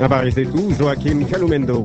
Habari zetu Joakim Kalumendo.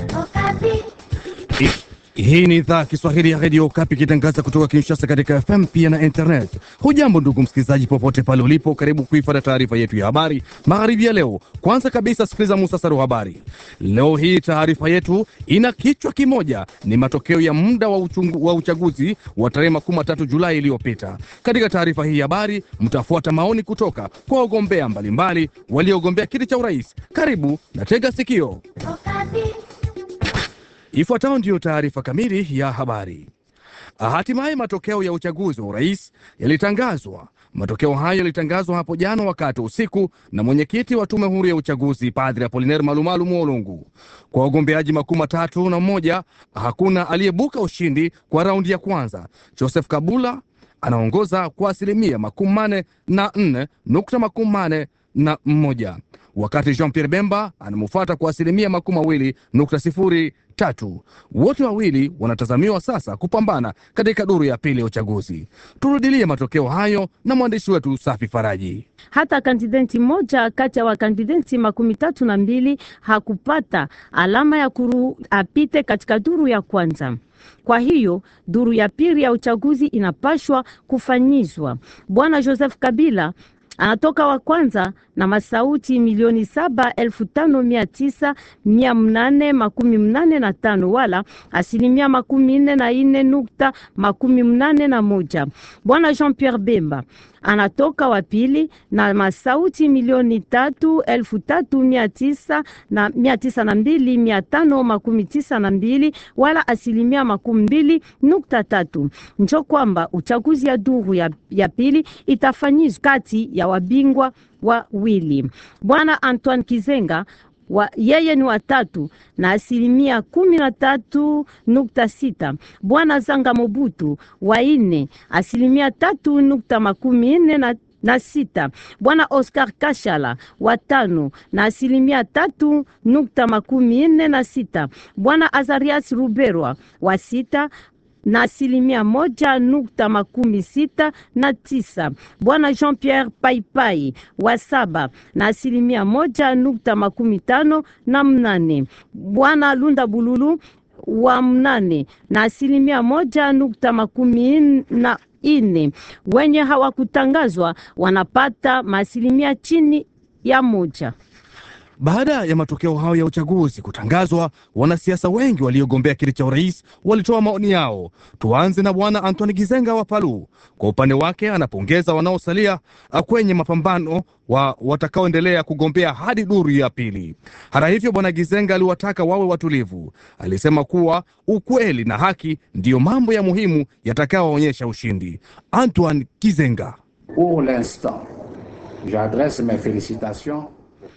Hii ni idhaa Kiswahili ya redio Kapi ikitangaza kutoka Kinshasa katika FM pia na internet. Hujambo ndugu msikilizaji, popote pale ulipo, karibu kuifuata taarifa yetu ya habari magharibi ya leo. Kwanza kabisa, sikiliza muhtasari wa habari. Leo hii taarifa yetu ina kichwa kimoja, ni matokeo ya muda wa, uchungu, wa uchaguzi wa tarehe makumi matatu Julai iliyopita. Katika taarifa hii ya habari mtafuata maoni kutoka kwa wagombea mbalimbali waliogombea kiti cha urais. Karibu na tega sikio. Ifuatayo ndiyo taarifa kamili ya habari. Hatimaye matokeo ya uchaguzi wa urais yalitangazwa. Matokeo hayo yalitangazwa hapo jana wakati usiku na mwenyekiti wa tume huru ya uchaguzi Padri Apolinaire Malumalu Mwolungu. Kwa wagombeaji makumi matatu na mmoja, hakuna aliyebuka ushindi kwa raundi ya kwanza. Joseph Kabula anaongoza kwa asilimia makumi mane na nne nukta makumi mane na mmoja wakati Jean Pierre Bemba anamufuata kwa asilimia makumi mawili nukta sifuri tatu. Wote wawili wanatazamiwa sasa kupambana katika duru ya pili ya uchaguzi. Turudilie matokeo hayo na mwandishi wetu Safi Faraji. Hata kandidenti moja kati ya wakandidenti makumi tatu na mbili hakupata alama ya kuru apite katika duru ya kwanza. Kwa hiyo duru ya pili ya uchaguzi inapashwa kufanyizwa. Bwana Joseph Kabila anatoka wa kwanza na masauti milioni saba elfu tano mia tisa mia mnane makumi mnane na tano wala asilimia makumi nne na ine nukta makumi mnane na moja. Bwana Jean Pierre Bemba anatoka wa pili na masauti milioni tatu elfu tatu mia tisa na mia tisa na mbili mia tano makumi tisa na mbili wala asilimia makumi mbili nukta tatu. Njo kwamba uchaguzi ya duru ya, ya pili itafanyizwa kati ya wabingwa wawili. Bwana Antoine Kizenga wa, yeye ni watatu na asilimia kumi na tatu nukta sita. Bwana Zanga Mobutu wa ine asilimia tatu nukta makumi nne na na sita. Bwana Oscar Kashala wa tano na asilimia tatu nukta makumi nne na sita. Bwana Azarias Ruberwa wa sita na asilimia moja nukta makumi sita na tisa. Bwana Jean Pierre Paipai wa saba na asilimia moja nukta makumi tano na mnane. Bwana Lunda Bululu wa mnane na asilimia moja nukta makumi na ine. Wenye hawakutangazwa wanapata maasilimia chini ya moja. Baada ya matokeo hayo ya uchaguzi kutangazwa, wanasiasa wengi waliogombea kiti cha urais walitoa maoni yao. Tuanze na bwana Antoni Gizenga wa Palu. Kwa upande wake, anapongeza wanaosalia kwenye mapambano wa watakaoendelea kugombea hadi duru ya pili. Hata hivyo, bwana Gizenga aliwataka wawe watulivu. Alisema kuwa ukweli na haki ndiyo mambo ya muhimu yatakayoonyesha ushindi. Antoine Gizenga: Pour l'instant, j'adresse mes félicitations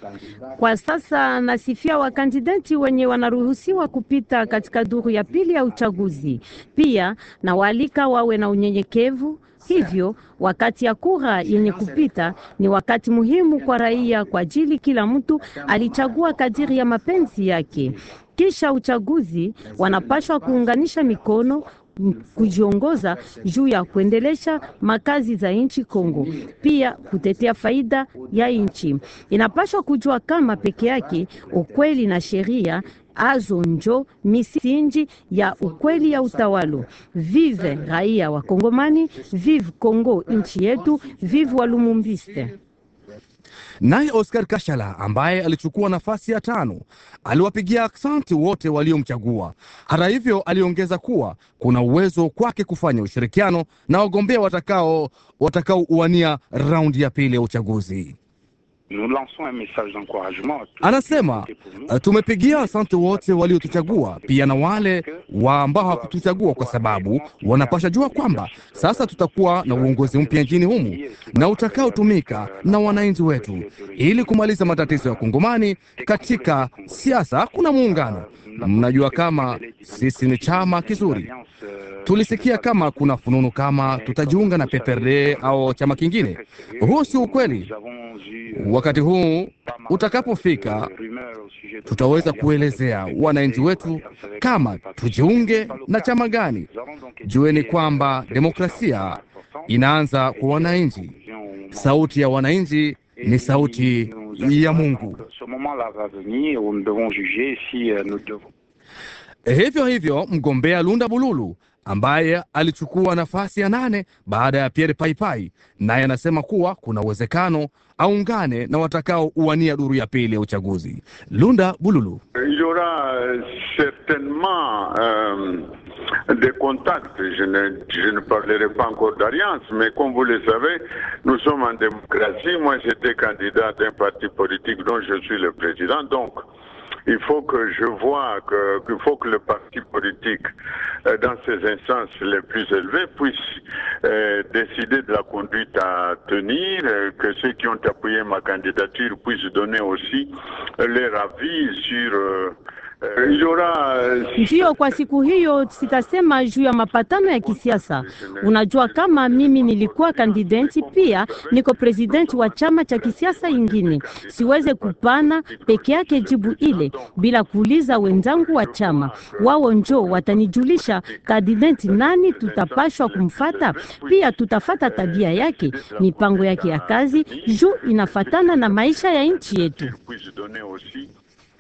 kwa sasa nasifia wakandidati wenye wanaruhusiwa kupita katika duru ya pili ya uchaguzi. Pia na waalika wawe na unyenyekevu. Hivyo wakati ya kura yenye kupita ni wakati muhimu kwa raia, kwa ajili kila mtu alichagua kadiri ya mapenzi yake. Kisha uchaguzi wanapashwa kuunganisha mikono kujiongoza juu ya kuendelesha makazi za nchi Kongo, pia kutetea faida ya nchi. Inapaswa kujua kama peke yake ukweli na sheria azo njo misingi ya ukweli ya utawalo. Vive raia wa Kongomani, vive Kongo nchi yetu, vive Walumumbiste. Naye Oscar Kashala ambaye alichukua nafasi ya tano aliwapigia aksanti wote waliomchagua. Hata hivyo, aliongeza kuwa kuna uwezo kwake kufanya ushirikiano na wagombea watakao watakaouania raundi ya pili ya uchaguzi. Anasema tumepigia asante wote waliotuchagua, pia na wale wa ambao hawakutuchagua, kwa sababu wanapasha jua kwamba sasa tutakuwa na uongozi mpya nchini humu na utakaotumika na wananchi wetu ili kumaliza matatizo ya Kongomani. Katika siasa kuna muungano. Mnajua kama sisi ni chama kizuri. Tulisikia kama kuna fununu kama tutajiunga na PPRD au chama kingine. Huu si ukweli. Wakati huu utakapofika, tutaweza kuelezea wananchi wetu kama tujiunge na chama gani. Jueni kwamba demokrasia inaanza kwa wananchi. Sauti ya wananchi ni sauti ya Mungu. Ce moment là va venir où nous devons juger si euh, nous devons. Hivyo hivyo mgombea Lunda Bululu ambaye alichukua nafasi ya nane baada ya Pierre Paipai, naye anasema kuwa kuna uwezekano aungane na watakao uwania duru ya pili ya uchaguzi. Lunda Bululu: Il y aura euh, certainement euh, des contacts. Je ne, je ne parlerai pas encore d'alliance, mais comme vous le savez, nous sommes en démocratie. Moi, j'étais candidat d'un parti politique dont je suis le président. Donc, il faut que je vois que- qu'il faut que le parti politique, euh, dans ses instances les plus élevées, puisse euh, décider de la conduite à tenir, euh, que ceux qui ont appuyé ma candidature puissent donner aussi euh, leur avis sur. euh, euh, il y aura. euh, Ndiyo, kwa siku hiyo sitasema juu ya mapatano ya kisiasa. Unajua, kama mimi nilikuwa kandidati pia niko presidenti wa chama cha kisiasa ingine, siweze kupana peke yake jibu ile bila kuuliza wenzangu wa chama. Wao njo watanijulisha kandidati nani tutapashwa kumfata. Pia tutafata tabia yake, mipango yake ya kazi, juu inafatana na maisha ya nchi yetu. puisse donner aussi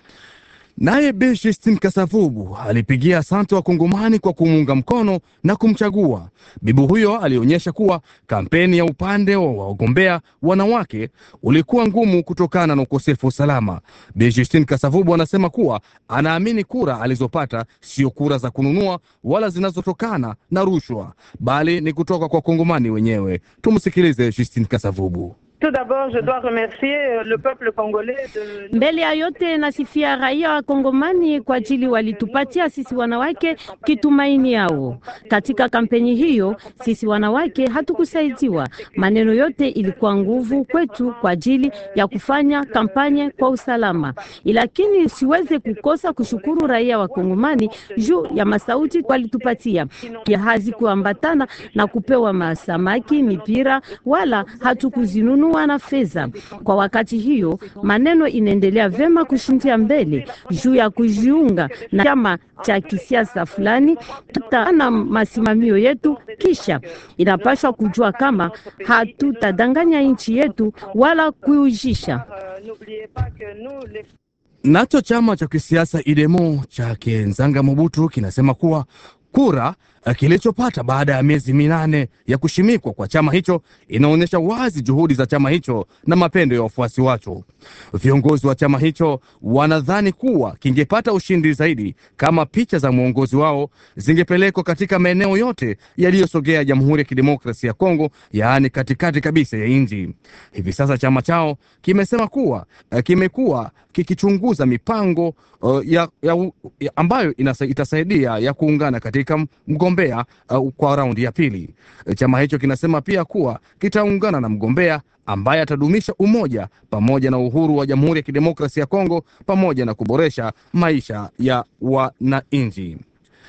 naye Bi Justine Kasavubu alipigia asante Wakongomani kwa kumuunga mkono na kumchagua. Bibi huyo alionyesha kuwa kampeni ya upande wa wagombea wanawake ulikuwa ngumu kutokana na ukosefu wa usalama. Bi Justine Kasavubu anasema kuwa anaamini kura alizopata sio kura za kununua wala zinazotokana na rushwa, bali ni kutoka kwa Wakongomani wenyewe. Tumsikilize Justine Kasavubu. Tout d'abord, je dois remercier euh, le peuple congolais de Mbele ya yote nasifia raia wa Kongomani kwa ajili walitupatia sisi wanawake kitumaini yao katika kampeni hiyo. Sisi wanawake hatukusaidiwa, maneno yote ilikuwa nguvu kwetu kwa ajili ya kufanya kampanye kwa usalama, lakini siweze kukosa kushukuru raia wa Kongomani juu ya masauti walitupatia, ya hazikuambatana na kupewa masamaki, mipira wala hatukuzinunua na fedha. Kwa wakati hiyo maneno inaendelea vema kushindia mbele juu ya kujiunga na chama cha kisiasa fulani, tutaana masimamio yetu, kisha inapaswa kujua kama hatutadanganya nchi yetu wala kuujisha. Euh, N'oubliez pas que nous, les Nacho chama cha kisiasa Idemo cha Kenzanga Mobutu kinasema kuwa kura eh, kilichopata baada ya miezi minane ya kushimikwa kwa chama hicho inaonyesha wazi juhudi za chama hicho na mapendo ya wafuasi wacho. Viongozi wa chama hicho wanadhani kuwa kingepata ushindi zaidi kama picha za mwongozi wao zingepelekwa katika maeneo yote yaliyosogea Jamhuri ya Kidemokrasia ya Kongo, yaani katikati kabisa ya nchi. Hivi sasa chama chao kimesema kuwa eh, kimekuwa kikichunguza mipango uh, ya, ya, ya ambayo inasa, itasaidia ya kuungana katika mgombea uh, kwa raundi ya pili. Eh, Chama hicho kinasema pia kuwa kitaungana na mgombea ambaye atadumisha umoja pamoja na uhuru wa Jamhuri ya Kidemokrasia ya Kongo pamoja na kuboresha maisha ya wananchi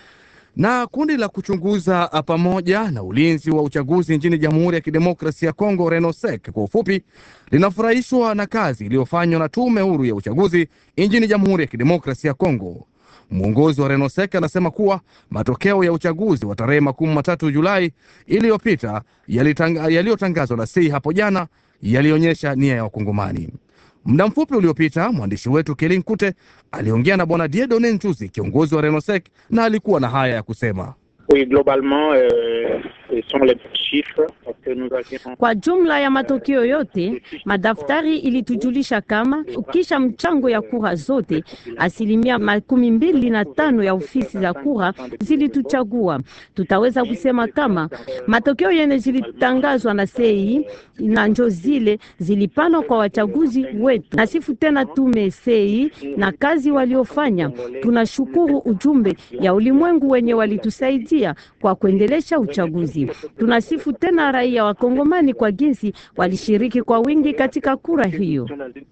na kundi la kuchunguza ah, pamoja na ulinzi wa uchaguzi nchini Jamhuri ya Kidemokrasia ya Kongo, RENOSEC kwa ufupi, linafurahishwa na kazi iliyofanywa na tume huru ya uchaguzi nchini Jamhuri ya Kidemokrasia ya Kongo. Mwongozi wa RENOSEC anasema kuwa matokeo ya uchaguzi wa tarehe makumi matatu Julai iliyopita yalitanga- yaliyotangazwa na sei hapo jana yalionyesha nia ya Wakongomani. Muda mfupi uliopita mwandishi wetu Kelin Kute aliongea na bwana Diedone Nchuzi, kiongozi wa RENOSEC, na alikuwa na haya ya kusema. Oui, globalement, euh, ce sont les chiffres parce que nous avions Kwa jumla ya matokeo yote, madaftari ilitujulisha kama ukisha mchango ya kura zote, asilimia makumi mbili na tano ya ofisi za kura zilituchagua. Tutaweza kusema kama matokeo yene zilitangazwa na sei na njo zile zilipana kwa wachaguzi wetu. Nasifu tena tume sei na kazi waliofanya. Tunashukuru ujumbe ya ulimwengu wenye walitusaidia kwa kuendelesha uchaguzi. Tunasifu tena raia wa Kongomani kwa jinsi walishiriki kwa wingi katika kura hiyo.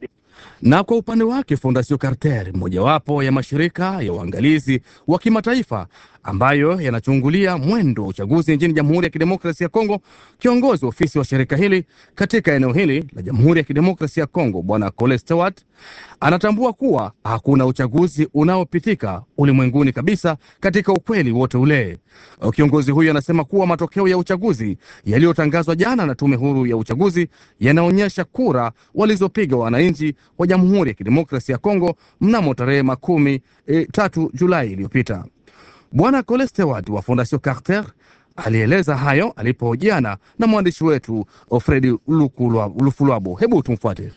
Na kwa upande wake Fondation Carter, mojawapo ya mashirika ya uangalizi wa kimataifa, ambayo yanachungulia mwendo wa uchaguzi nchini Jamhuri ya Kidemokrasia ya Kongo. Kiongozi wa ofisi wa shirika hili katika eneo hili la Jamhuri ya Kidemokrasia ya Kongo, Bwana Cole Stewart anatambua kuwa hakuna uchaguzi unaopitika ulimwenguni kabisa katika ukweli wote ule. Kiongozi huyo anasema kuwa matokeo ya uchaguzi yaliyotangazwa jana na tume huru ya uchaguzi yanaonyesha kura walizopiga wananchi wa Jamhuri ya Kidemokrasia ya Kongo mnamo tarehe makumi e, tatu Julai iliyopita. Bwana Cole Stewart wa Fondation Carter alieleza hayo alipohojiana na mwandishi wetu Fredi Lufulwabo. Hebu tumfuate.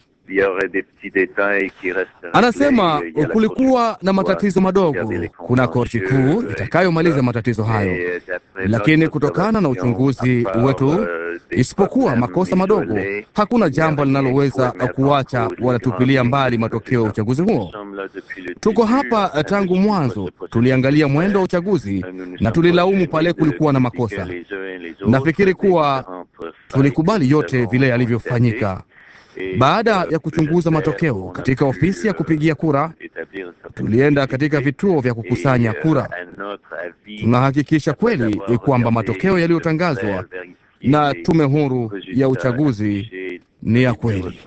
Anasema kulikuwa na matatizo madogo. Kuna korti kuu itakayomaliza matatizo hayo, lakini kutokana na uchunguzi wetu, isipokuwa makosa madogo, hakuna jambo linaloweza kuacha wanatupilia mbali matokeo ya uchaguzi huo. Tuko hapa tangu mwanzo, tuliangalia mwendo wa uchaguzi na tulilaumu pale kulikuwa na makosa. Nafikiri kuwa tulikubali yote vile yalivyofanyika. Baada ya kuchunguza matokeo katika ofisi ya kupigia kura, tulienda katika vituo vya kukusanya kura. Tunahakikisha kweli kwamba matokeo yaliyotangazwa na tume huru ya uchaguzi ni ya kweli.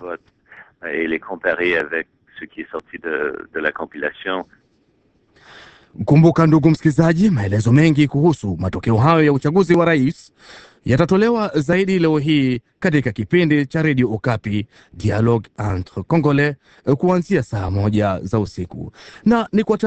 Kumbuka ndugu msikilizaji, maelezo mengi kuhusu matokeo hayo ya uchaguzi wa rais yatatolewa zaidi leo hii katika kipindi cha redio Okapi Dialogue entre Congolais kuanzia saa moja za usiku na ni kwa